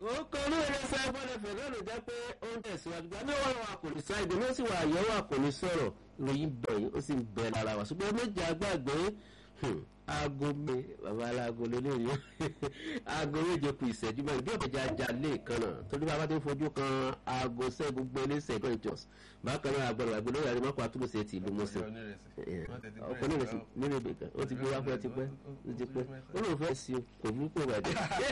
ó kọ ní ìrẹsẹ̀ ẹgbẹ́lẹ́fẹ̀ náà ló jẹ́ pé ó ń tẹ̀síwájú gbà ní ọ̀rọ̀ àkòlì sá ìdè ló sì wà àyẹ̀wò àkòlì sọ̀rọ̀ ìròyìn bẹ̀rẹ̀ ó sì ń bẹ̀ lára wa ṣùgbọ́n méjì àgbàgbé aago mi bàbá aláago lélẹ́yìn aago méje kù ìṣẹ́jú mẹ́rin bí ọ̀bẹ̀jà ajá lè kan náà torí bàbá tó ń fojú kan aago sẹ́gun gbélé sẹ́gun ìjọs bákan náà agbọ̀dọ̀ àgbẹ̀ lórí àrímọ́kọ̀ àtúbọ̀sẹ̀ ti ìlú mọ́sẹ̀ ọkọ̀ nírèsì nírèbè kan ó ti gbé wá fún ẹ ti pẹ́ ó ti pẹ́ ó lóun fẹ́ sí o kò burúkú bàjẹ́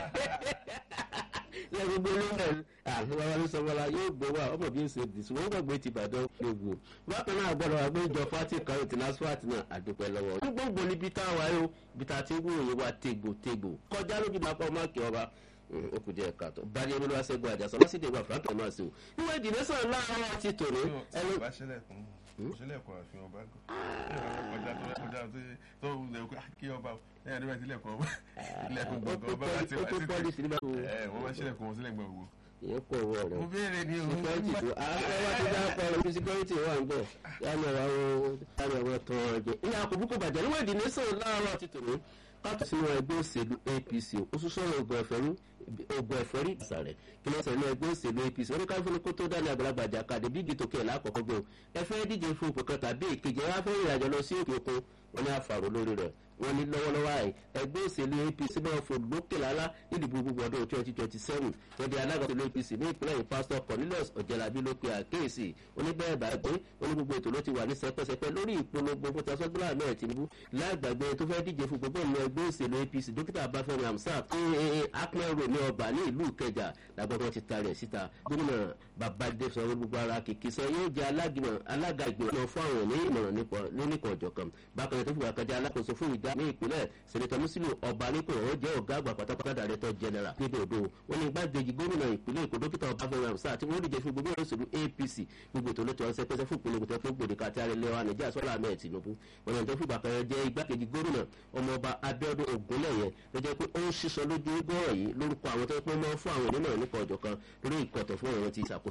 ilé gbogbo olóńgbò àlùbáwá ló sọmọlá yóò gbé wa ọmọ bí ó ṣe dì ṣùgbọ́n gbàgbé ti bàdàn gbogbo bákan náà gbọ́dọ̀ wà gbé ìjọ fati kan ètò nasfat náà àdúpẹ́ lọ́wọ́. ní gbogbo níbi tá a wà yóò bí ta ti ń wúròyé wa tégbò tégbò kọjá lójú náà pọ̀ máàkì ọba ó kù díẹ̀ káàtó báyìí olúwa ṣẹ́gun àjàsọ lọ́sídẹ̀ẹ́ ìgbà frank náà sí o níwọ̀n ìdílé sọ̀rọ̀ láàárọ̀ ti tòrò ẹnu. sílẹ̀kùn àfihàn ọba gan kọjá tó kọjá tó tó lè kí ọba lẹ́yìn àdúrà sílẹ̀kùn ọba ilẹ̀kùn gbọ̀ngàn ọba láti wá sí ẹ wọ́n bá sílẹ̀kùn wọn sílẹ̀ gbọ̀ngàn gbogbo. ìyẹn pọ̀ wọ rẹ̀ mo béèrè ní o. síkírọ́tì tó àwọn wá ti dá pọ̀ lórí síkírọ́tì wà ń bẹ̀ yálẹ̀ wà wọ́n yálẹ̀ wọ́n tán ọjọ́ ìyá àkókò bàjẹ́ níwọ̀n ìdílé sọ̀rọ̀ láàárọ̀ ti tòrò pátó sínú ẹgbẹ́ òṣèlú apc ó tún sọ̀rọ̀ ògùn ẹ̀fẹ́rú ògùn ẹ̀fẹ́rí ìsàlẹ̀ kí ló ń sẹ̀lẹ̀ ẹgbẹ́ òṣèlú apc oníkàwé fún kó tó dání àgbàlagbà jàkadì bí ìdìtò kẹ̀ lákọ̀ọ́kọ́ gbé o ẹ fẹ́ díje fún ipò kan tàbí ìkejì ẹ wá fẹ́ ìrìnàjò lọ sí òkè òkun wọn ní àfàrò lórí rẹ̀ wọn ní lọ́wọ́lọ́wọ́ àì ẹgbẹ́ òṣèlú apc náà fò lókè lálá nídìbò gbogbo ọdún twenty twenty seven tọ́jú alága òṣèlú apc ní ìpínlẹ̀ yìí pásítọ̀ cornelius ọ̀jẹ̀lábí ló pe àkéèsì oníbẹ̀rẹ̀ bàgbé oní gbogbo ètò ló ti wà ní sẹpẹsẹpẹ lórí ìpolongo fún tasọ́gbọ́lá náà tìǹbù lágbàgbé tó fẹ́ díje fún gbogbo ìlú ẹgbẹ́ òṣèlú apc dókítà abáfẹ́mi hamsat akpẹ́rò ní ọba ní ìlú ìkẹjà làgbọ́dọ̀ ti ta rẹ̀ síta gómìnà babade sọ gbogbo ara kìkì sọ yóò jẹ́ alága ìgbìmọ̀ fún àwọn ní ìmọ̀ràn nípa ọ̀jọ̀kan bákan tó fìwà kájà alákòóso fún ìdá ní ìpínlẹ̀ sẹ̀nẹ̀tọ̀ mùsùlùmí ọba nípò ó jẹ́ ọ̀gá àgbà pátápátá dàrẹ́tọ̀ jẹnẹra níbi òdo wọn ní igbákejì gómìnà ìpínlẹ̀ èkó dókítà ọbáfẹ́mi hamsa àti wọn díje fún gbogbo òṣèlú apc gbogbo ètò olóòtú ọ̀sẹ̀ pẹ́sẹ́ fún ìpínlẹ̀ èkó tó gbòde káàtì àrẹ̀lẹ̀ wa nàìjíríà sọ́lá ahmed tinubu wọn ní tó fìgbà kan jẹ́ igbákejì gómìnà ọmọọba abiodun ogunlẹ̀yẹ ló jẹ́ pé ó ń ṣiṣọ́ lójú gbọ́rọ̀ yìí lórúkọ àwọn tó pín mọ́ fún àwọn onímọ̀ nípa ọ̀jọ̀ kan lórí ìkọ̀tọ̀ fún ọ̀rọ̀ ti ìṣàkóso